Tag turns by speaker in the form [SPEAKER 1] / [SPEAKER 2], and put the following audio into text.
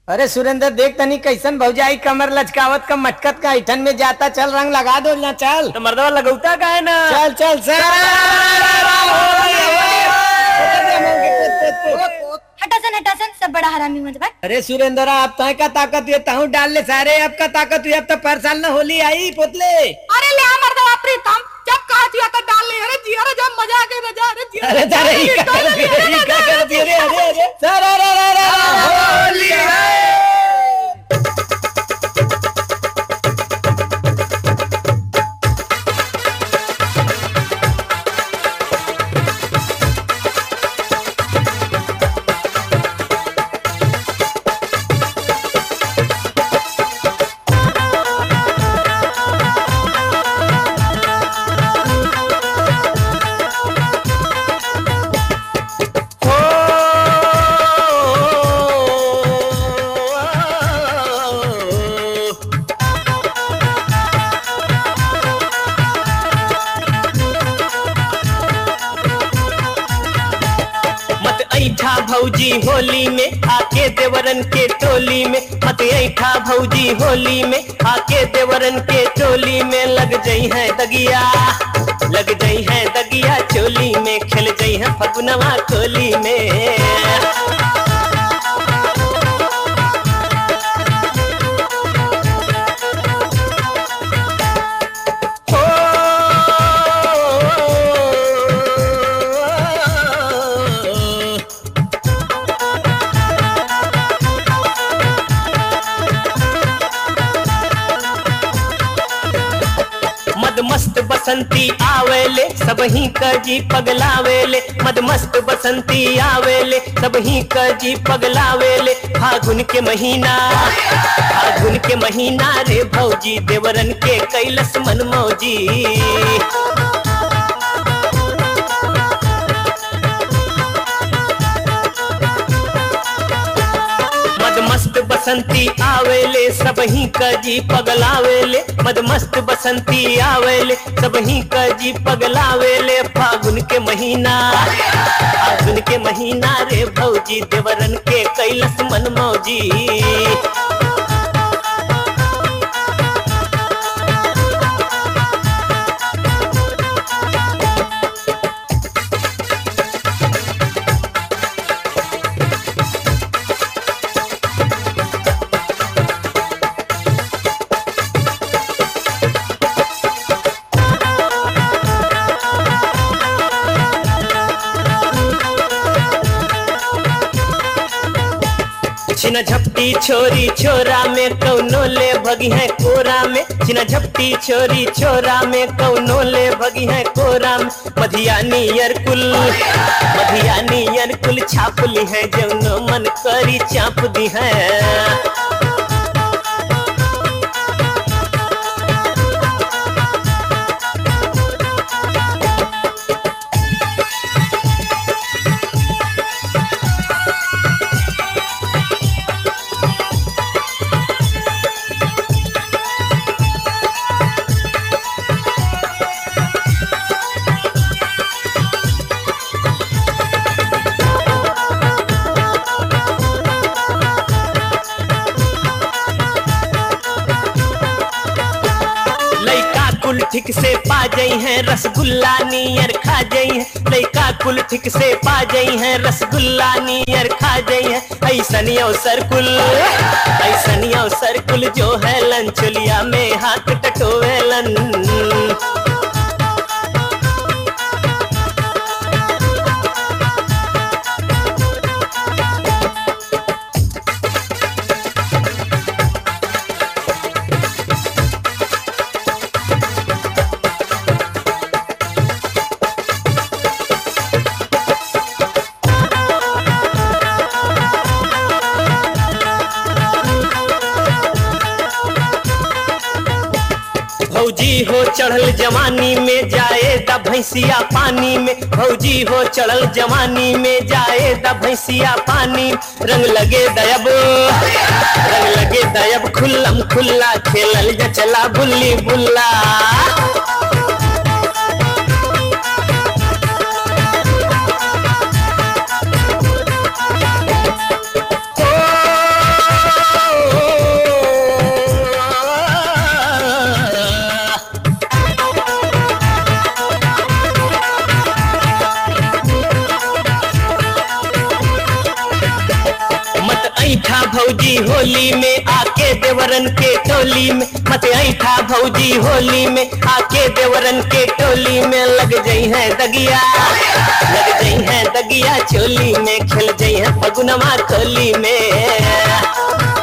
[SPEAKER 1] अरे सुरेंद्र देख तनी कैसन भौजाई कमर लचकावत का मटकत का ऐठन में जाता चल रंग लगा दो ना चल
[SPEAKER 2] तो मर्दवा लगौता का है ना
[SPEAKER 1] चल चल सर
[SPEAKER 3] हटासन हटासन सब बड़ा हरामी मत बन
[SPEAKER 1] अरे सुरेंद्र आप तय का ताकत ये ताऊ डाल ले सारे अब का ताकत हुई अब तो पर साल न होली आई पोतले
[SPEAKER 4] अरे ले मर्दवा प्रीतम जब कहा दिया तो डाल ले अरे जी अरे जब मजा आ गई रजा अरे जी
[SPEAKER 1] अरे सारे ही का करती है, ही का करती है, अरे अरे अरे सर अरे अरे अरे होली है
[SPEAKER 2] मत ऐठा भौजी होली में आके देवरन के टोली में मत ऐठा भौजी होली में आके देवरन के टोली में लग जई है दगिया लग जई है दगिया चोली में खेल जई है फगुनवा कोली में हो मद मस्त बसंती आवेले सब ही कजी पगलावेले मद मस्त बसंती आवेले सब ही कजी पगलावेले फागुन के महीना फागुन के महीना रे भौजी देवरन के कैलस मन मौजी मद मस्त बसंती आवेले सब ही कजी पगलावेले मद मस्त बसंती आवेले सब ही कजी पगलावेले फागुन के महीना फागुन के महीना रे भौजी देवरन के कैलस मन मौजी छिना झपटी छोरी छोरा में कौनो ले भगी है कोरा में छिना झपटी छोरी छोरा में कौनो ले भगी है कोरा में मधियानी कुल मधियानी कुल छाप ली है जौनो मन करी चाप दी है लइका कुल ठीक से पा जई है रसगुल्ला नियर खा जई है लइका कुल ठीक से पा जई है रसगुल्ला नियर खा जई है ऐसनी अवसर कुल ऐसनी अवसर कुल जो है लंचलिया में हाथ टटोवेलन भौजी हो चढ़ल जवानी में जाए द भैंसिया पानी में भौजी हो चढ़ल जवानी में जाए द भैंसिया पानी रंग लगे दयब रंग लगे दयब खुल्लम खुल्ला खेलल जा चला बुल्ली बुल्ला ऐठा भौजी होली में आके देवरन के टोली में मत ऐठा भौजी होली में आके देवरन के टोली में लग जई है दगिया लग जई है दगिया चोली में खेल जई है फगुनवा खोली में